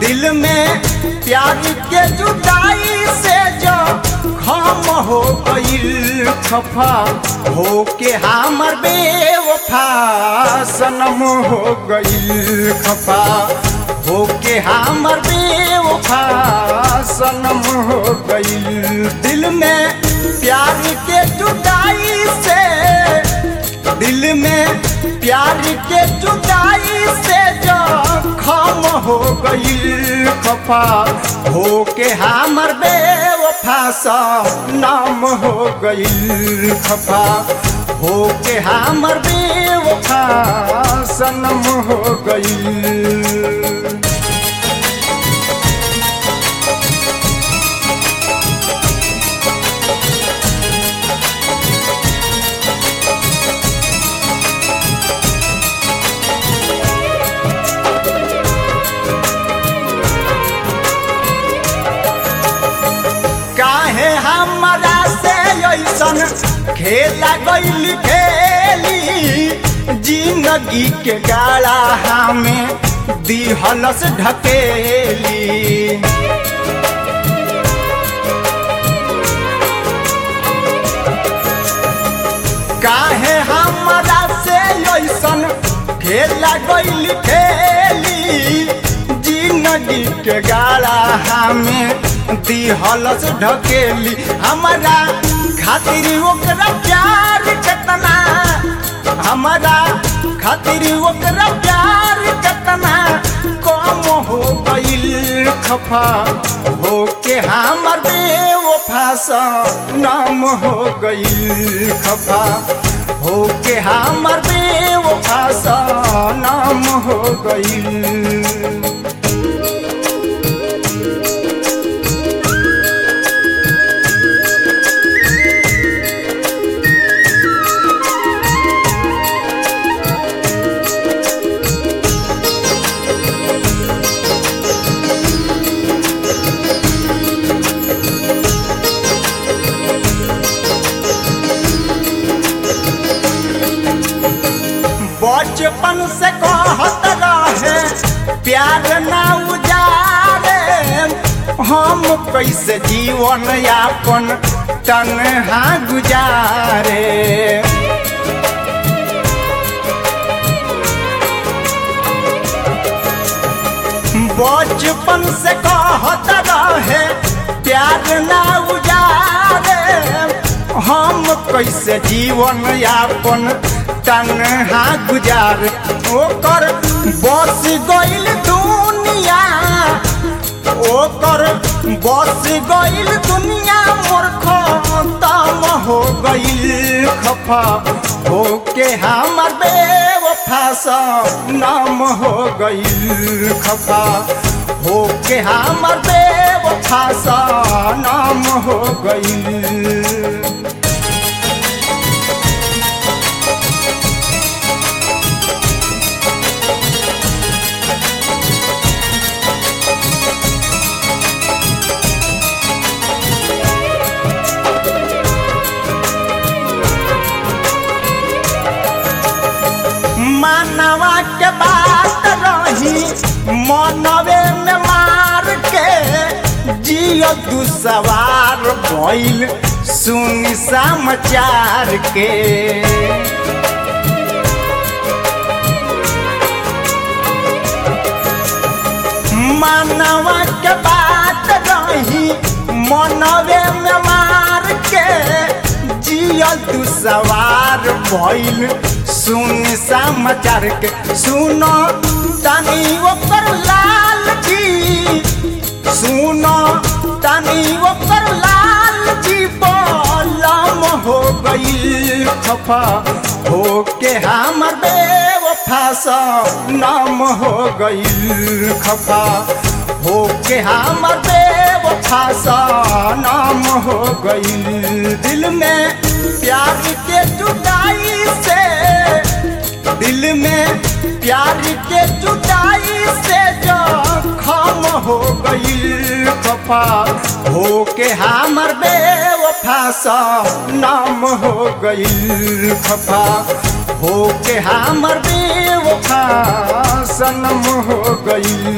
दिल में प्यार के जुदाई से जो खम हो गईल खफा हो के हमर बेवफा सनम हो गईल खफा हो के हमर बेवफा सनम हो गईल दिल में प्यार के जुदाई से दिल में प्यार के जुदाई से जो खम हो गई खफा हो के हमर बेवफा सा नाम हो गई खफा हो के हमर बेवफा सनम हो गई काहे हमरा से ऐसन खेला गईल खेली जिंदगी के गाड़ा हमें दिहलस ढकेली काहे हमरा से ऐसन खेला गईल खेली जिंदगी के गाड़ा हमें दिहलस ढकेली हमारा खातिर ओकरा प्यार केतना हमारा खातिर ओकरा प्यार केतना कम हो गईल खफा हो के हमर बेवफा सा नाम हो गईल खफा हो के हमर बेवफा सा नाम हो गईल बचपन से कहत रहे प्यार ना उजारे हम कैसे जीवन यापन तनहा गुजारे बचपन से कहत रहे प्यार ना उजारे हम कैसे जीवन यापन तनहा गुजार ओकर बस गईल दुनिया ओकर बस गईल दुनिया मोर खतम हो गईल खफा हो के हमर बेवफा सा नाम हो गईल खफा हो के हमर बेवफा सा नाम हो गईल मानवा के बात रही मनवे में मार के जियो तू सवार भइल सुन समाचार के मानवा के बात रही मनवे में मार के जियो तू सवार भइल सुन समाचार के सुनो तनी ओकर लाल जी सुनो तनी ओकर लाल जी बोलम हो गई खफा हो के हमर बेवफा सा नाम हो गई खफा हो के हमर बेवफा सा नाम हो गई दिल में प्यार के जुदाई से दिल में प्यार के जुदाई से जो खम हो गई खफा हो के हमर बेवफा सा नाम हो गई खफा हो के हमर बेवफा सनम हो गई